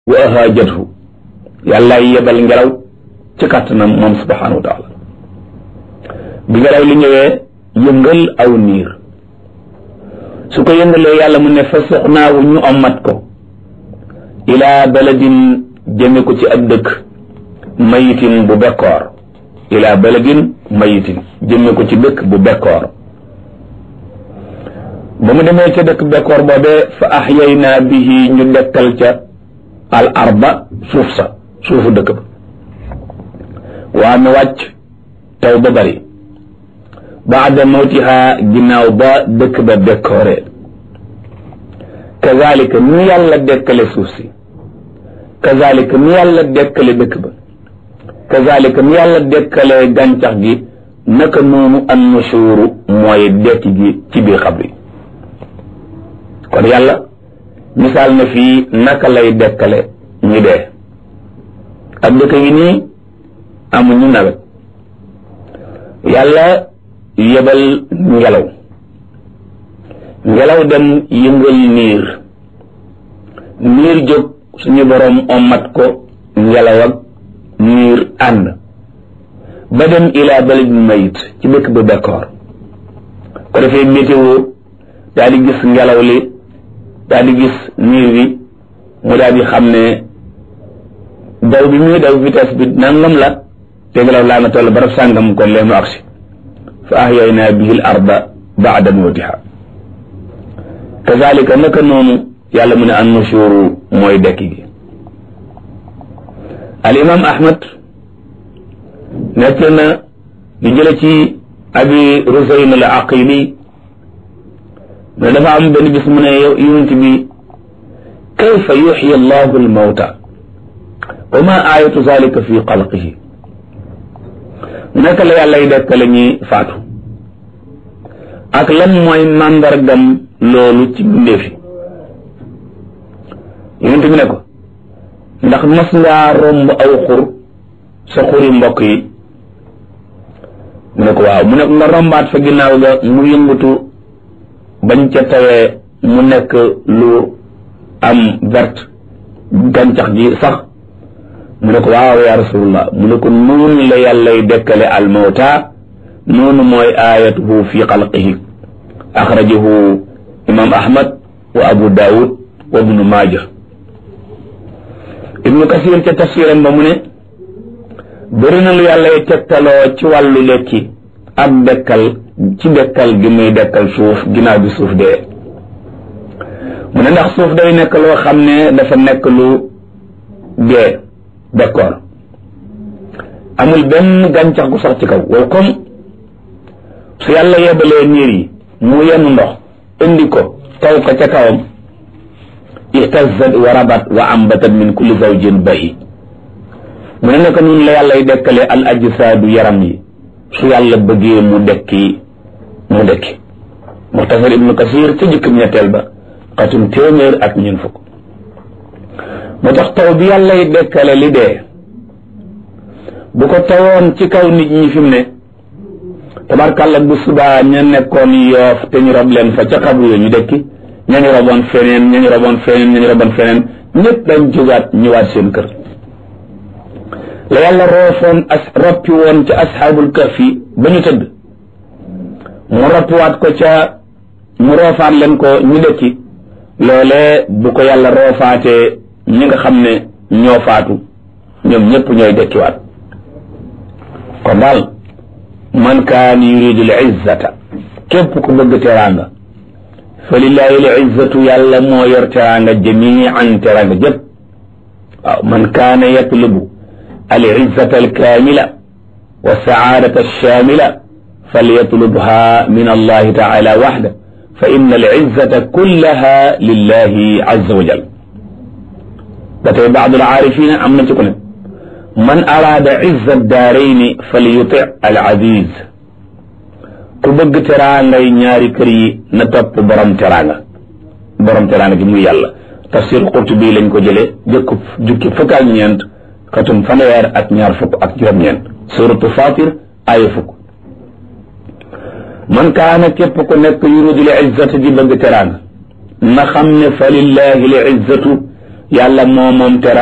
wa ahaajathu yàllaay yebal ngelaw ci kàttanam moom subhanahu wa taala bi ngelaw li ñëwee yëngal aw niir su ko yëngalee yàlla mu ne fa suxnaawu ñu ommat ko ilaa baladin jëme ko ci ab dëkk mayitin bu bekkoor ilaa baladin mayitin jëme ko ci dëkk bu bekkoor ba mu demee ca dëkk bekkoor boobee fa axyaynaa bihi ñu dekkal ca al arba suuf sa suufu dëkk ba waa mi wàcc taw ba bari baada mawtiha ginnaaw ba dëkk ba bekkooree kazalika ni yàlla dekkale suuf si kazalika ni yàlla dekkale dëkk ba kazalika ni yàlla dekkale gàncax gi naka noonu an nushuru mooy dekki gi ci biir xabri kon yàlla misaal na fii naka lay dekkale ñu dee ak dëkk yi nii amuñu nawet yàlla yebal ngelaw ngelaw dem yëngal niir niir jóg suñu boroom ommat ko ngelaw ak niir ànd ba dem ilaa baladin mayit ci dëkk ba bekkoor ko defee météo daal di gis ngelaw li daal di gis niir bi mu daal di xam ne daw bi muy daw vitesse bi nangam la te ngelaw laa nga toll barab sàngam kon lee mu agsi fa ahyaynaa bihi l arda baada mawtiha kazalika naka noonu yàlla mu ne an nushuru mooy dekki gi al imam ahmad nekk na di jële ci abi rusayn al aqili ne dafa am benn bis mu ne yonent bi kayfa yuxyi allahu al mawta wa ma ayatu zalika fi xalqihi naka la yàllay dekkale ñi faatu ak lan mooy màndargam loolu ci mbindeefi yonent bi ne ko ndax mas ngaa romb aw xur sa xuri mbokk yi mu ne ko waaw mu ne nga rombaat fa ginnaaw ga mu yëngatu bañ ca tawee mu nekk lu am verte gàncax gi sax mu ne ko waaw ya rasulullah mu ne ko noonu la yàllay dekkale almawta noonu mooy ayatuhu fi xalqihi axrajahu imam ahmad wa abu daawud wa ibnu maaja ibnu kasir ca tafsiram ba mu ne bëri na lu yàllay tegtaloo ci wàllu lekki ak dekkal ci dekkal gi muy dekkal suuf ginnaaw bi suuf dee mu ne ndax suuf day nekk loo xam ne dafa nekk lu dee d'accord amul benn gàncax gu sax ci kaw wow comme su yàlla yebalee niir yi mu yenn ndox indi ko taw ko ca kawam ihtazat wa rabat wa ambatat min kulli zawjin bahi mu ne naka noonu la yàllay dekkale al ajsaadu yaram yi su yàlla bëggee mu dekki mu dekki muxtasar ibnu kasir ca jëkkam ñetteel ba xatum téeméer ak ñeent fukk moo tax taw bi yàllay dekkale li dee bu ko tawoon ci kaw nit ñi fi mu ne tabarkàlla bu subaa ña nekkoon yoof te ñu rob leen fa ca xabu yo ñu dekki ña ñu roboon feneen ña ñu roboon feneen ña ñu roboon feneen ñëpp dañ jógaat ñëwaat seen kër la yàlla roofoon as roppi woon ca asxaabul kahfi ba ñu tëdd mu roppiwaat ko ca mu roofaat leen ko ñu dekki loolee bu ko yàlla roofaatee ñi nga xam ne ñoo faatu ñoom ñëpp ñooy dekkiwaat kon daal man kaan yuridu l izzata képp ku bëgg teraanga fa lillahi l izzatu yàlla moo yor teraanga jamian teraanga jëpp waaw man kaana yatlubu al izzata al kaamila wa saadata alshaamila falyatlubha min allahi taala waxda fa inna al izzata kullaha lillahi azza wa jal ba tey baadu al aarifina am na ci ku ne man araada izza daarayni falyuti al aziz ku bëgg teraangay ñaari kër yi na topp borom teraanga borom teraanga gi muy yàlla tafsir Qurtubi lañ ko jëlee jëkk jukki fukk ak ñeent katum fanweer ak ñaar fukk ak juróom-ñeent suratu Fatir aaya fukk man kaana képp ku nekk yuridu l izzata di bëgg teraanga na xam ne fa lillahi l izzatu yàlla moo moom tera